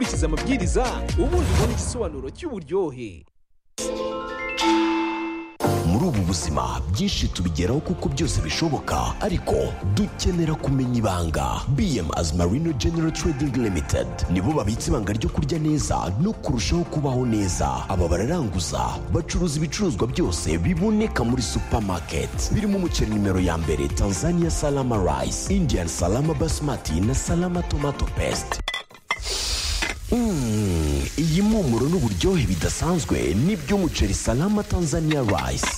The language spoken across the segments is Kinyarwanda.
ukurikiza amabwiriza ubundi ubone igisobanuro cy'uburyohe muri ubu buzima byinshi tubigeraho kuko byose bishoboka ariko dukenera kumenya ibanga bm azmarino general trading limited nibo babitse ibanga ryo kurya neza no kurushaho kubaho neza aba bararanguza bacuruza ibicuruzwa byose biboneka muri supermarket birimo umuceri nimero ya mbere tanzania salama rice indian salama basmati na salama tomato paste Mm, iyi mpumuro n'uburyohe bidasanzwe n'iby'umuceri salama tanzania rice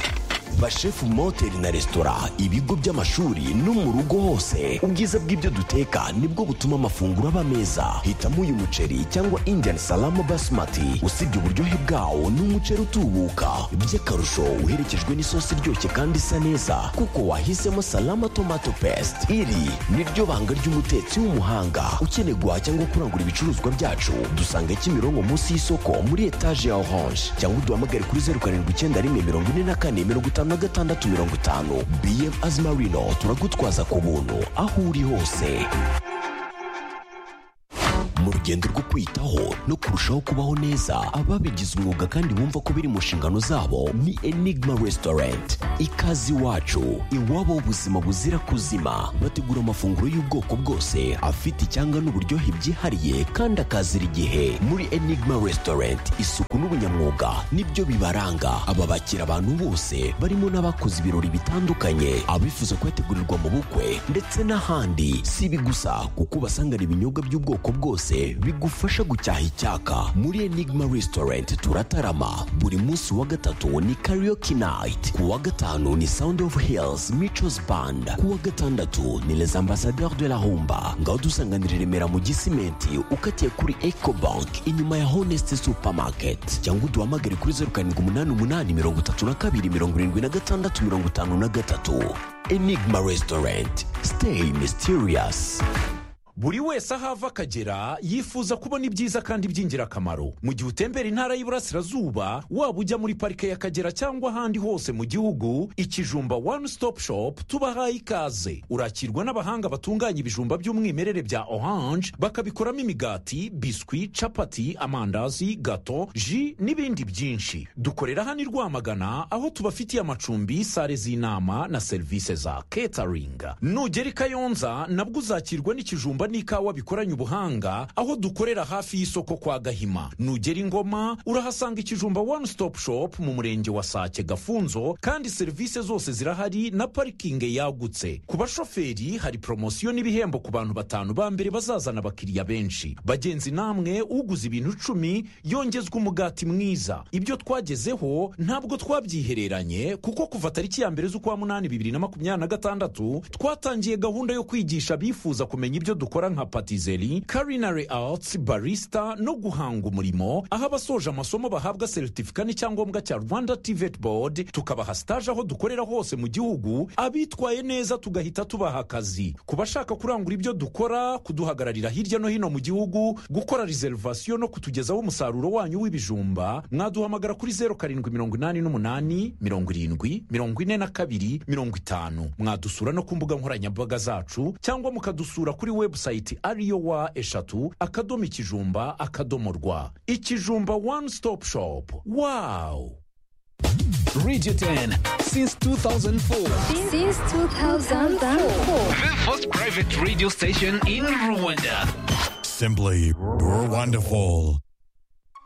bashefu mu mahoteli na resitora ibigo by'amashuri no mu rugo hose ubwiza bw'ibyo duteka nibwo butuma amafunguro aba meza hitamo uyu muceri cyangwa indian salama basmati usibye uburyohe bwawo ni umuceri utubuka by'akarusho uherekejwe n'isosi iryoshye kandi isa neza kuko wahisemo salama tomato paste iri ni ryo banga ry'umutetsi w'umuhanga ukeneye guhaha cyangwa kurangura ibicuruzwa byacu dusanga kimironko munsi y'isoko muri etaje ya orange cyangwa uduhamagare kuri zeru karindwi icyenda rimwe mirongo ine na kane mirongo itanu na gatandatu mirongo itanu bm azimarino turagutwaza ku buntu aho uri hose mu rugendo rwo kwitaho no kurushaho kubaho neza ababigize umwuga kandi bumva ko biri mu nshingano zabo ni enigma restaurant ikaze iwacu iwabo ubuzima buzira kuzima bategura amafunguro y'ubwoko bwose afite icyanga n'uburyohe byihariye kandi akazira igihe muri enigma restaurant isuku n'ubunyamwuga nibyo bibaranga aba bakira abantu bose barimo n'abakoze ibirori bitandukanye abifuza kuyategurirwa mu bukwe ndetse n'ahandi si ibi gusa kuko ubasangana ibinyobwa by'ubwoko bwose bigufasha gucyaha icyaka muri enigma restaurant turatarama buri munsi wa gatatu ni karaoke night ku wa gatanu ni sound of hills michos band ku wa gatandatu ni les ambassadeurs de la humba ngaho dusanganira i remera mu gisimenti ukatiye kuri ecobank inyuma ya honest supermarket cyangwa uduhamagare kuri zeru karindwi umunani umunani mirongo itatu na kabiri mirongo irindwi na gatandatu mirongo itanu na gatatu enigma restaurant stay mysterious buri wese aho ava akagera yifuza kubona ibyiza kandi by'ingirakamaro mu gihe utembera intara y'iburasirazuba waba ujya muri parike y'akagera cyangwa ahandi hose mu gihugu ikijumba one stop shop tubahaye ikaze urakirwa n'abahanga batunganya ibijumba by'umwimerere bya orange bakabikoramo imigati biswi capati amandazi gato ji n'ibindi byinshi dukorera hano i rwamagana aho tubafitiye amacumbi sale z'inama na serivisi za catering nugera i kayonza nabwo uzakirwa n'ikijumba ibijumba n'ikawa bikoranye ubuhanga aho dukorera hafi y'isoko kwa gahima nugera ingoma urahasanga ikijumba one stop shop mu murenge wa sake gafunzo kandi serivisi zose zirahari na parikingi yagutse ku bashoferi hari poromosiyo n'ibihembo ku bantu batanu ba mbere bazazana abakiriya benshi bagenzi namwe uguze ibintu icumi yongezwa umugati mwiza ibyo twagezeho ntabwo twabyihereranye kuko kuva tariki ya mbere z'ukwa munani bibiri na makumyabiri na gatandatu twatangiye gahunda yo kwigisha abifuza kumenya ibyo dukora nka patizeri karinari arts barisita no guhanga umurimo aho abasoje amasomo bahabwa seritifika n'icyangombwa cya rwanda tivet board tukabaha sitaje aho dukorera hose mu gihugu abitwaye neza tugahita tubaha akazi ku bashaka kurangura ibyo dukora kuduhagararira hirya no hino mu gihugu gukora reservation no kutugezaho umusaruro wanyu w'ibijumba mwaduhamagara kuri zeru karindwi mirongo inani n'umunani mirongo irindwi mirongo ine na kabiri mirongo itanu mwadusura no ku mbuga nkoranyambaga zacu cyangwa mukadusura kuri webusayiti ariyo wa eshatu akadomo ikijumba akadomo rwa ikijumba one stop shop wawu Radio 10 since 2004. Since 2004. The first private radio station in Rwanda. Simply wonderful.